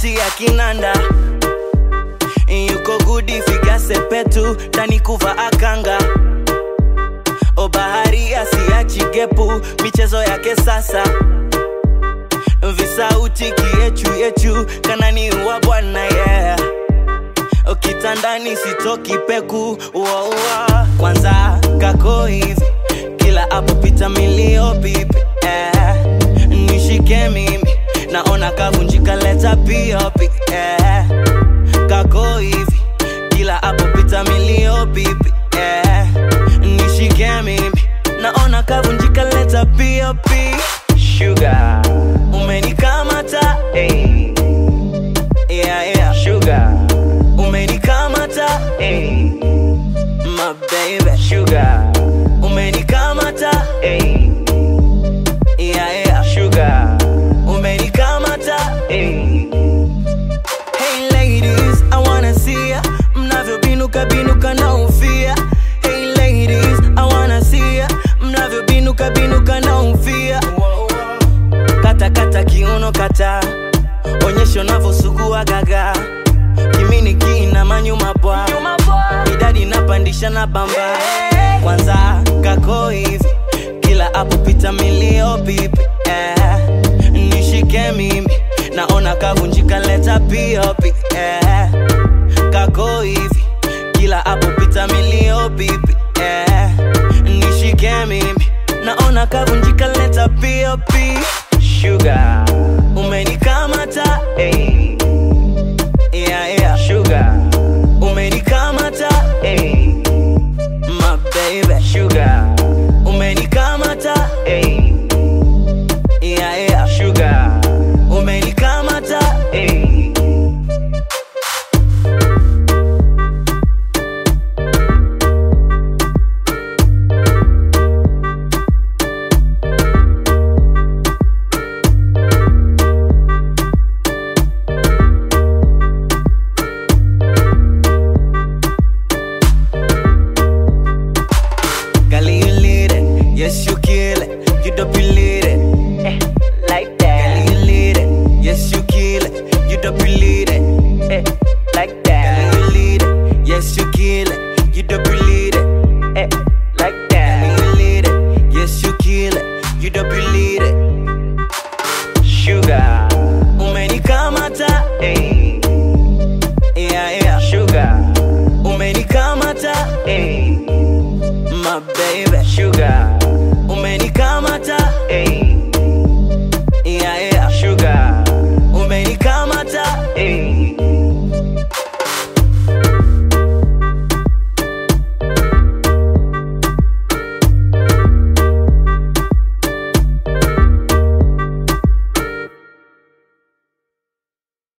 sauti ya kinanda yuko gudi figa sepetu ndani kuva akanga o bahari asiachi gepu michezo yake sasa visauti kiechu yechu kanani wa bwana yeah kitandani sitoki peku wow, wow. kwanza kako hivi kila apopita milio pipi eh. nishike mimi naona kavunjika leta piopi eh. kako hivi kila apopita milio pipi eh. nishike mimi naona kavunjika leta piopi Sugar, umenikamata hey, yeah, yeah. sugar, umenikamata hey, my baby sugar, umenikamata hey, yeah, yeah. sugar, umenikamata hey. hey ladies i wanna see ya mnavyobinuka binuka na ufia hey ladies i wanna see ya mnavyobinuka binuka na ufia kata kata kiuno kata onyesho navyosugua gaga kimini kina manyuma bwa idadi napandisha na bamba kwanza kako hivi kila apopita milio pipi eh. nishike mimi naona kavunjika leta piopi eh. kako hivi kila apopita milio pipi eh. nishike mimi naona kavunjika leta piopi Sugar, umenikamata hey, yeah, yeah. sugar, umenikamata hey, my baby sugar, umenikamata hey, yeah, yeah. sugar, umenikamata hey. Girl, you lead it. Yes, you kill it. You don't believe it. Eh, like Girl, that, you lead it. Yes, you kill it. You don't believe it. eh, like Girl, that, you lead it. Yes, you kill it. You don't believe it. eh, like Girl, that. you lead it. Yes, you kill it. You don't believe it. Sugar, Umenikamata. hey, Yeah, yeah. sugar, Umenikamata. hey, My baby. sugar,